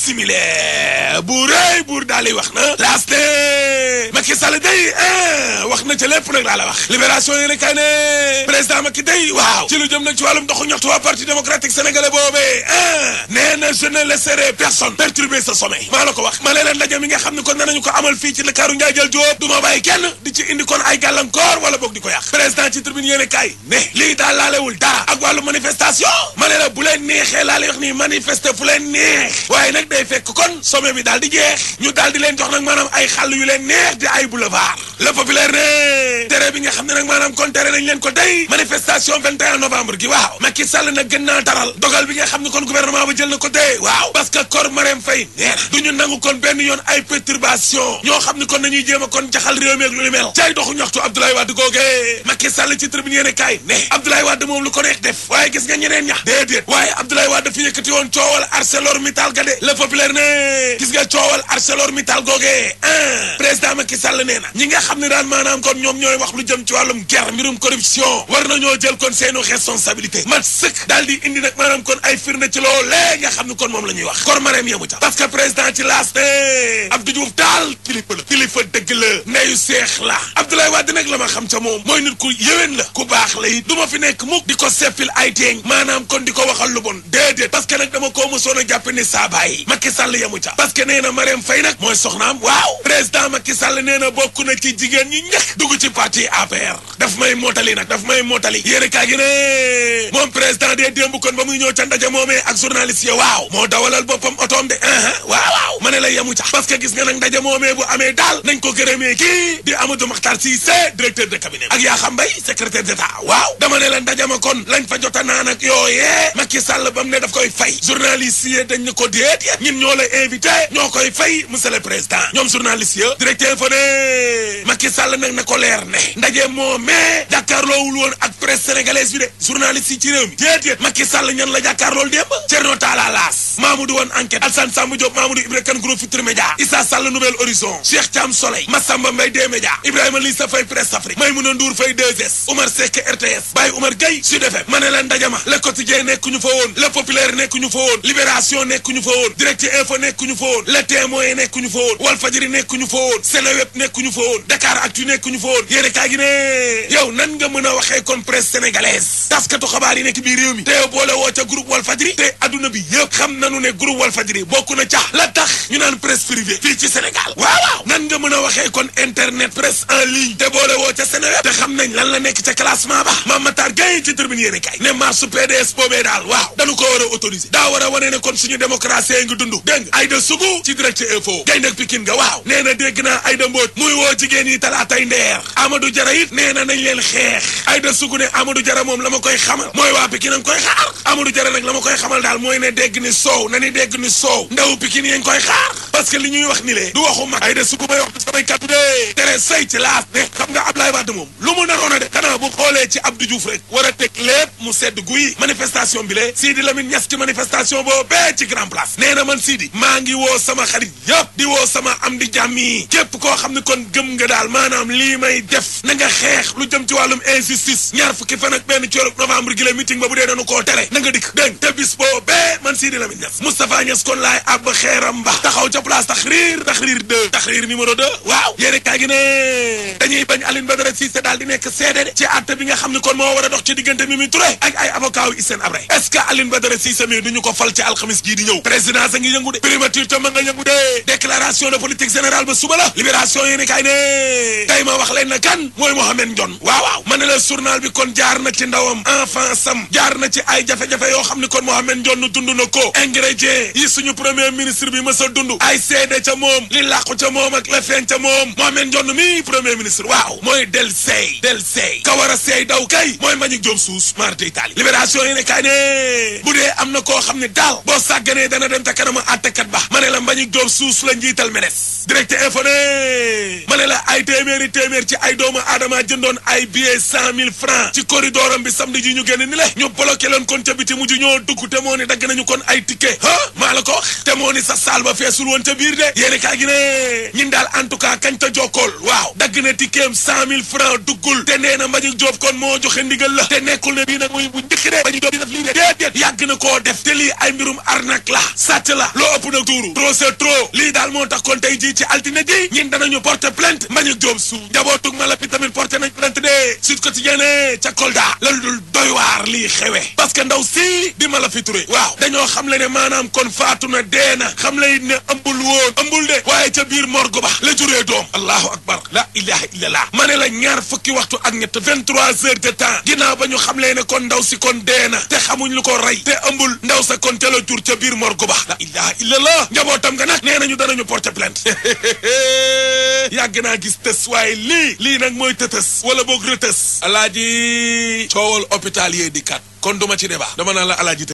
simile bu rëy buur daal di wax na laas ne Macky Sall day ah wax na ca lépp nag laa la wax libération yéene kay ne président Macky day waaw ci lu jëm nag ci wàllum doxu ñaxtu waa parti démocratique sénégalais boobee ah nee na je ne laisserai personne perturber ce sommet maa la ko wax ma leen ndaje mi nga xam ne kon danañu ko amal fii ci Ndakaaru Njaay jël Jóob du ma bàyyi kenn di ci indi kon ay gàllankoor wala boog di ko yàq président ci tribune yéene kay ne lii daal laalewul dara ak wàllu manifestation ma ne la bu leen neexee laa lay wax nii manifester fu leen neex waaye nag day fekk kon sommet bi daal di jeex ñu daal di leen jox nag maanaam ay xàll yu leen neex di ay boulevard le populaire ne tere bi nga xam ne nag maanaam kon tere nañ leen ko day manifestation 21 novembre gi waaw Macky Sall nag gën naa taral dogal bi nga xam ne kon gouvernement ba jël na ko dee waaw parce que kor Marème Faye nee na du ñu nangu kon benn yoon ay perturbation ñoo xam ne kon nañuy jéem a kon jaxal réew mi ak lu ni mel cay doxu ñaxtu Abdoulaye Wade googee Macky Sall ci tribune yéene kaay ne Abdoulaye Wade moom lu ko neex def waaye gis nga ñeneen ñax déedéet waaye Abdoulaye Wade fi yëkkati woon coowal ArcelorMittal ga de le populaire ne gis nga coowal ArcelorMittal googee ah président Macky Sall nee na ñi nga xam ne daan maanaam kon ñoom ñooy wax lu jëm ci wàllum guerre mbirum corruption war nañoo jël kon seenu responsabilité mat sëkk daal di indi nag maanaam kon ay firnde ci loolee nga xam ne kon moom la ñuy wax kor mareem yemu ca parce que président ci laas ne Abdou Diouf daal kilifa la kilifa dëgg la ndeyu seex la Abdoulaye Wade nag la ma xam ca moom mooy nit ku yéwén la ku baax la it du ma fi nekk mukk di ko seppil ay teeñ maanaam kon di ko waxal lu bon déedéet parce que nag dama koo mosoon a jàpp ni saa bàyyi Macky Sall yemu ca parce que nee na Marème Faye nag mooy soxnaam waaw président Macky Sall nee na bokk na ci jigéen ñi njëkk dugg ci parti APR daf may mootali nag daf may mootali yéene kaa gi ne moom président dee démb kon ba muy ñëw ca ndaje moomee ak journaliste yi waaw moo dawalal boppam otoom de waaw waaw ma ne la yemu ca parce que gis nga nag ndaje moomee bu amee daal nañ ko gërëmee kii di Amadou Makhtar Cissé directeur de cabinet ak yaa xam mbay secrétaire d'état waaw dama ne la ndaje ma kon lañ fa jota naan ak yooyee Macky Sall ba mu ne daf koy fay journaliste yi dañ ne ko déet ñun ñoo la invité ñoo koy fay monsieur le président ñoom journaliste yi directeur fa ne Macky Sall nag na ko leer ne ndaje moomee jàkkaarloowul woon ak presse sénégalaise bi de journaliste yi ci réew mi déedéet Macky Sall ñan la jàkkaarlool démb Thierno Talla Laas Mamadou Wane enquête Alassane Samba Diop Mamadou Ibra Kane groupe Futurs Médias Issa Sall Nouvel Horizon Cheikh Thiam Soleil Massamba Mbaye des médias Ibrahima Lissa Faye Presse Afrique Maymouna Ndour Faye 2S Oumar Seck RTS Baye Oumar Gueye Sud FM ma ne la ndajama Le Quotidien nekkuñu fa woon Le Populaire nekkuñu fa woon Libération nekkuñu fa woon Direct Info nekkuñu fa woon Le Témoin nekkuñu fa woon Walfadjri nekkuñu fa woon Seneweb nekkuñu fa woon Dakar Actu nekkuñu fa woon yéene kaa gi ne yow nan nga mën a waxee kon presse sénégalaise taskatu xabaar yi nekk biir réew mi te yow boole woo ca groupe Walfadjri te adduna bi yëpp xam nanu ne groupe Walfadjri bokk na ca la tax ñu naan presse privée fii ci Sénégal waaw waaw nan nga mën a waxee kon internet presse en ligne te boole woo ca Seneweb te xam nañ lan la nekk ca classement ba Mame Matar Gueye ci tribune yéene kay ne marche PDS boobee daal waaw dañu ko war a autoriser daa war a wane ne kon suñu démocratie ngi dund dégg nga Aïda Sougou ci direct info gaynde ak Pikine nga waaw nee na dégg naa Aïda Mbodj muy woo jigéen yi talaatay ndeer Amadou Jara it nee na nañ leen xeex Aïda Sougou ne Amadou Jara moom la ma koy xamal mooy waa Pikine a ngi koy xaar Amadou Jara nag la ma koy xamal daal mooy ne dégg ni soow na ni dégg ni soow ndaw Pikine yi ngi koy xaar parce que li ñuy wax ni lee du waxu mag Aïda Sougou may wax ci samay kàddu de tere say ci laas ne xam nga Ablaye Wade moom lu mu naroon a de xanaa bu xoolee ci Abdou Diouf rek war a teg lépp mu sedd guy manifestation bi lee Sidi Lamine Niass ci manifestation boobu bee ci grand place nee na man Sidi maa ngi woo sama xarit yëpp di woo sama am di jàmm yi képp koo xam ne kon gëm nga daal maanaam lii may def na nga xeex lu jëm ci wàllum injustice ñaar fukki fan ak benn ci novembre gi la meeting ba bu dee dañu koo tere na nga dikk dégg te bis boo bee man Sidi Lamine Niass Moustapha Niass kon laay ab xeeram ba taxaw ca place Tahrir Tahrir 2 Tahrir numéro 2 waaw yéene kaa gi ne dañuy bañ Aline Badara Cissé daal di nekk seede de ci àtte bi nga xam ne kon moo war a dox ci diggante Mimi Touré ak ay avocat yu Hissène Habré est-ce que Aline Badara Cissé mi duñu ko fal ci alxamis gii di ñëw présidence a ngi yëngu de primature tam nga yëngu de déclaration de politique générale ba suba la libération yéene kaay ne tey ma wax leen na kan mooy Mohamed Ndione waaw waaw ma ne la journal bi kon jaar na ci ndawam enfant sam jaar na ci ay jafe-jafe yoo xam ne kon Mohamed Ndione dund na ko ingrédient yi suñu premier ministre bi mës a dund ay seede ca moom li làqu ca moom ak la feeñ ca moom Mohamed Ndione mi premier ministre waaw mooy del seey del seey ka war a seey daw kay mooy Mbagnick Diop suus marte Italie libération yi ne kay ne bu dee am na koo xam ne daal boo sàgganee dana dem ta kanama àttekat ba ma ne la Mbagnick Diop suus la njiital MEDES direct info ne ma ne la ay téeméeri téeméer ci ay doomu aadama jëndoon ay billets cent mille francs ci corridor am bi samedi ji ñu génn ni le ñu bloqué leen kon ca biti mujj ñoo dugg te moo ne dagg nañu kon ay ticket ah maa la ko wax te moo ni sa saal ba feesul woon ca biir de yéeni kaa gi ne ñin daal en tout cas kañ ta jokkool waaw dagg na tikkeem cent mille francs duggul te nee na Mbagnick Diop kon moo joxe ndigal la te nekkul ne bii nag muy bu njëkk de Mbagnick Diop di def lii de déedéet yàgg na koo def te lii ay mbirum arnaque la sàcc la loo ëpp nag tuuru trop c'est trop lii daal moo tax kon tey jii ci altine ji ñin danañu porter plainte Mbagnick Diop su njabootug mala bi tamit porter nañ plainte de Sud Quotidien ca Kolda la dul doy waar lii xewe parce que ndaw si di mala fi turé waaw dañoo xam le ne maanaam kon faatu na dee na xam le ne ëmbul woon ëmbul de waaye ca biir morgue ba la juree doom allahu akbar la ilaha illallah ma ne la ñaar fukki waxtu ak ñett vingt-trois heures de temps ginnaaw ba ñu xam le ne kon ndaw si kon dee na te xamuñ lu ko rey te ëmbul ndaw sa kon ca la jur ca biir morgue ba la ilaha illallah njabootam nga nag nee nañu danañu porter plainte yàgg naa gis tës waaye lii lii nag mooy tëtës wala boog rëtës alaaji coowal hôpital yee di kat kon duma ci débat dama naan la alaaji